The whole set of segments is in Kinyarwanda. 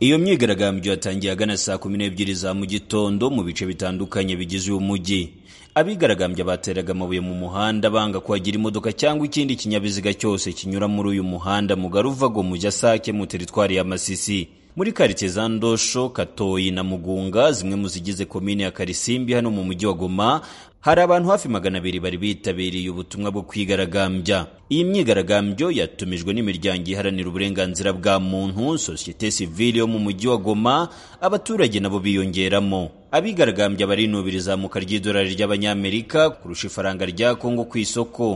Iyo myigaragambyo yatangiye ahagana saa kumi n'ebyiri za mu gitondo mu bice bitandukanye bigize uyu mujyi abigaragambya bateraga amabuye mu muhanda banga kuhagira imodoka cyangwa ikindi kinyabiziga cyose kinyura muri uyu muhanda mugari uva ngo mujya sake mu teritwari ya masisi muri karitsiye za ndosho katoyi na mugunga zimwe mu zigize komine ya karisimbi hano mu mujyi wa goma hari abantu hafi magana abiri bari bitabiriye ubutumwa bwo kwigaragambya iyi myigaragambyo yatumijwe n'imiryango iharanira uburenganzira bwa muntu sosiyete sivile yo mu mujyi wa goma abaturage nabo biyongeramo abigaragambya barinubira izamuka ry'idolari ry'abanyamerika kurusha ifaranga rya kongo ku isoko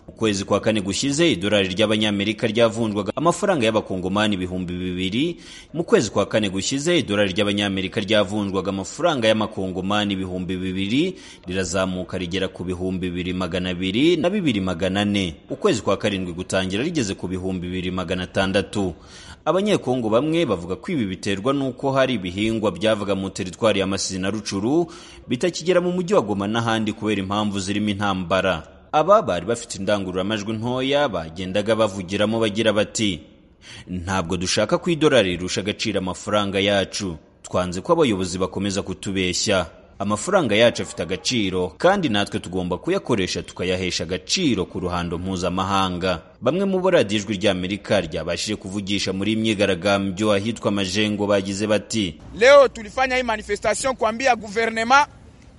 mu kwezi kwa kane gushize idolari ry'abanyamerika ryavunjwaga amafaranga y'abakongomani ibihumbi bibiri mu kwezi kwa kane gushize idolari ry'abanyamerika ryavunjwaga amafaranga y'amakongomani ibihumbi bibiri rirazamuka rigera ku bihumbi bibiri magana abiri na bibiri magana ane ukwezi kwa karindwi gutangira rigeze ku bihumbi bibiri magana atandatu abanyekongo bamwe bavuga ko ibi biterwa n'uko hari ibihingwa byavaga mu teritwari ya masisi na rucuru bitakigera mu mujyi wa goma n'ahandi kubera impamvu zirimo intambara aba bari bafite indangururamajwi ntoya bagendaga bavugiramo bagira bati ntabwo dushaka ko idolari rirusha agaciro amafaranga yacu twanze ko abayobozi bakomeza kutubeshya amafaranga yacu afite agaciro kandi natwe tugomba kuyakoresha tukayahesha agaciro ku ruhando mpuzamahanga bamwe mu boradiyo ijwi ry'amerika ryabashije kuvugisha muri myigaragambyo ahitwa amajengo bagize bati Leo tulifanya hii manifestation kuambia guvernema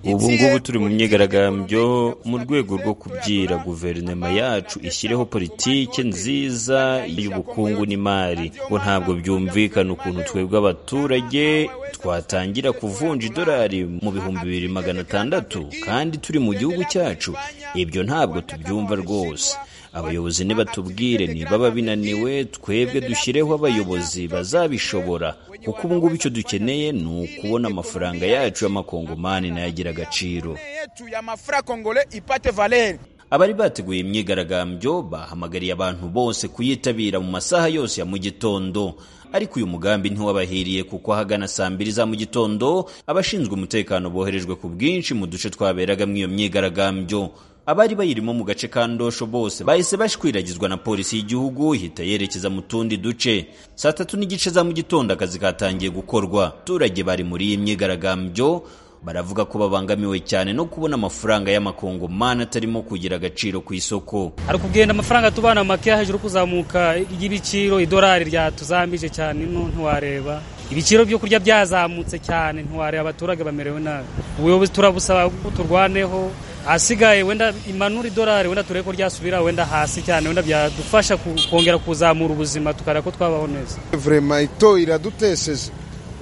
ubu ngubu turi mu myigaragambyo mu rwego rwo kubwira guverinoma yacu ishyireho politiki nziza y'ubukungu n'imari ngo ntabwo byumvikana ukuntu twebwe abaturage twatangira kuvunja idolari mu bihumbi bibiri magana atandatu kandi turi mu gihugu cyacu ibyo ntabwo tubyumva rwose abayobozi nibatubwire nibaba binaniwe twebwe dushyireho abayobozi bazabishobora kuko ubu ngubu icyo dukeneye ni ukubona amafaranga yacu y'amakongomani nayagira agaciro yetu ya mafra congolais ipate valeur abari bateguye imyigaragambyo bahamagariye abantu bose kuyitabira mu masaha yose ya mu gitondo ariko uyu mugambi ntiwabahiriye kuko ahagana saa mbiri za mu gitondo abashinzwe umutekano boherejwe ku bwinshi mu duce twaberagamo iyo myigaragambyo abari bayirimo mu gace ka ndosho bose bahise bashwiragizwa na polisi y'igihugu ihita yerekeza mu tundi duce saa tatu n'igice za mu gitondo akazi katangiye gukorwa abaturage bari muri iyi myigaragambyo baravuga ko babangamiwe cyane no kubona amafaranga y'amakongomani atarimo kugira agaciro ku isoko hari kugenda amafaranga tubana makeya hejuru kuzamuka ry'ibiciro idolari ryatuzambije cyane no ntiwareba ibiciro byo kurya byazamutse cyane ntiwareba abaturage bamerewe nabi ubuyobozi turabusaba ko turwaneho ahasigaye wenda imanura idolari wenda turebe ko ryasubira wenda hasi cyane wenda byadufasha ku- kongera kuzamura ubuzima tukareba ko twabaho neza vurema ito iradutesheje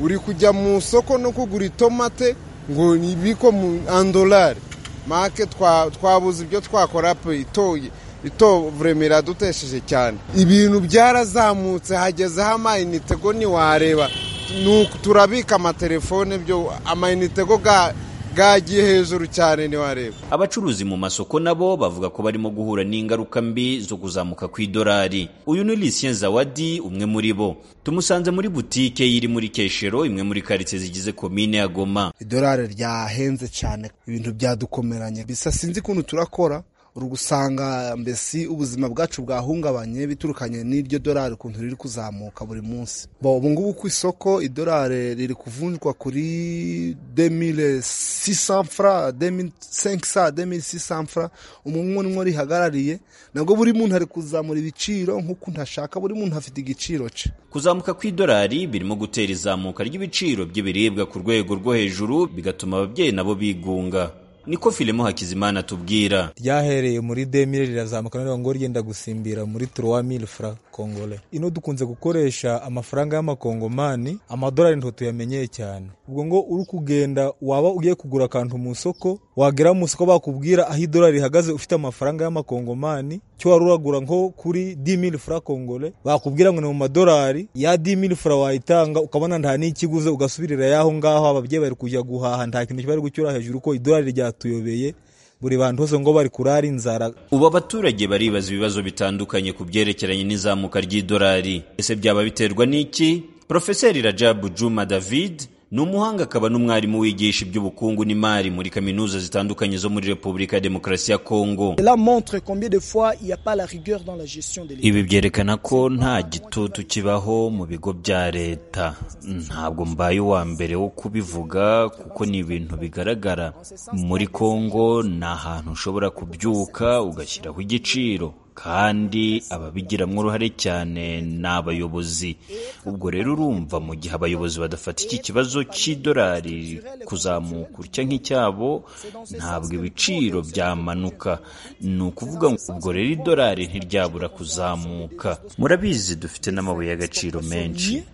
uri kujya mu isoko no kugura itomate ngo nibiko mu andolari make twa- twabuze ibyo twakora pe itoye ito vurema iradutesheje cyane ibintu byarazamutse hagezeho amayinite go ntiwareba nuko turabika amatelefone byo amayinite go ga- gagiye hejuru cyane ntiwareba abacuruzi mu masoko nabo bavuga ko barimo guhura n'ingaruka mbi zo kuzamuka kw'idolari uyu ni Lucien Zawadi umwe muri bo tumusanze muri butike iri muri Keshero imwe muri karitsiye zigize komine ya Goma idolari ryahenze cyane ibintu byadukomeranye bisa sinzi ukuntu turakora uri gusanga mbese ubuzima bwacu bwahungabanye biturukanye n'iryo dorari ukuntu riri kuzamuka buri munsi Bo, ubu ngubu ku isoko idolari riri kuvunjwa kuri 2600 fra 2500 2600 fra umwe nimwe rihagarariye nabwo buri muntu ari kuzamura ibiciro nk'uko ntashaka buri muntu afite igiciro cye kuzamuka kw'idolari birimo gutera izamuka ry'ibiciro by'ibiribwa ku rwego rwo hejuru bigatuma ababyeyi nabo bigunga niko filimo hakizimana atubwira ryahereye muri demire rirazamuka none ngo ryenda gusimbira muri turuwa mili fura kongole ino dukunze gukoresha amafaranga y'amakongomani amadolari nto tuyamenyeye cyane ubwo ngo uri kugenda waba ugiye kugura akantu mu isoko wagera mu isoko bakubwira aho idolari rihagaze ufite amafaranga y'amakongomani cyo wari uragura nko kuri di mili fura kongole bakubwira ngo ni mu madolari ya di mili fura wayitanga ukabona nta n'ikiguze ugasubirira yaho ngaho ababyeyi bari kujya guhaha nta kintu bari gucyura hejuru ko idolari ryatuyobeye buri bantu hose ngo bari kurara inzara ubu abaturage baribaza ibibazo bitandukanye ku byerekeranye n'izamuka ry'idolari ese byaba biterwa n'iki porofeseri rajabu juma david ni umuhanga akaba n'umwarimu wigisha iby'ubukungu n'imari muri kaminuza zitandukanye zo muri repubulika ya demokarasi ya kongo Cela montre combien de fois il n'y a pas la rigueur dans la gestion de l'État. ibi byerekana ko nta gitutu kibaho mu bigo bya leta ntabwo mbaye uwa mbere wo kubivuga kuko ni ibintu bigaragara muri kongo ni ahantu ushobora kubyuka ugashyiraho igiciro kandi ababigiramo uruhare cyane ni abayobozi ubwo rero urumva mu gihe abayobozi badafata iki kibazo cy'idolari kuzamuka utya nk'icyabo ntabwo ibiciro byamanuka ni ukuvuga ngo ubwo rero idolari ntiryabura kuzamuka murabizi dufite n'amabuye y'agaciro menshi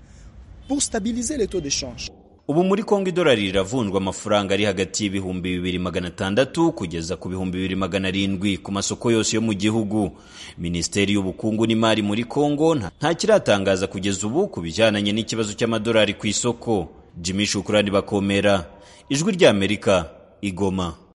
Pour stabiliser les taux d'échange. ubu muri kongo idolari riravunjwa amafaranga ari hagati y'ibihumbi bibiri magana atandatu kugeza ku bihumbi bibiri magana arindwi ku masoko yose yo mu gihugu minisiteri y'ubukungu n'imari muri kongo nta- nta kiratangaza kugeza ubu ku bijyananye n'ikibazo cy'amadolari ku isoko jimmy shukurani bakomera ijwi ry'amerika igoma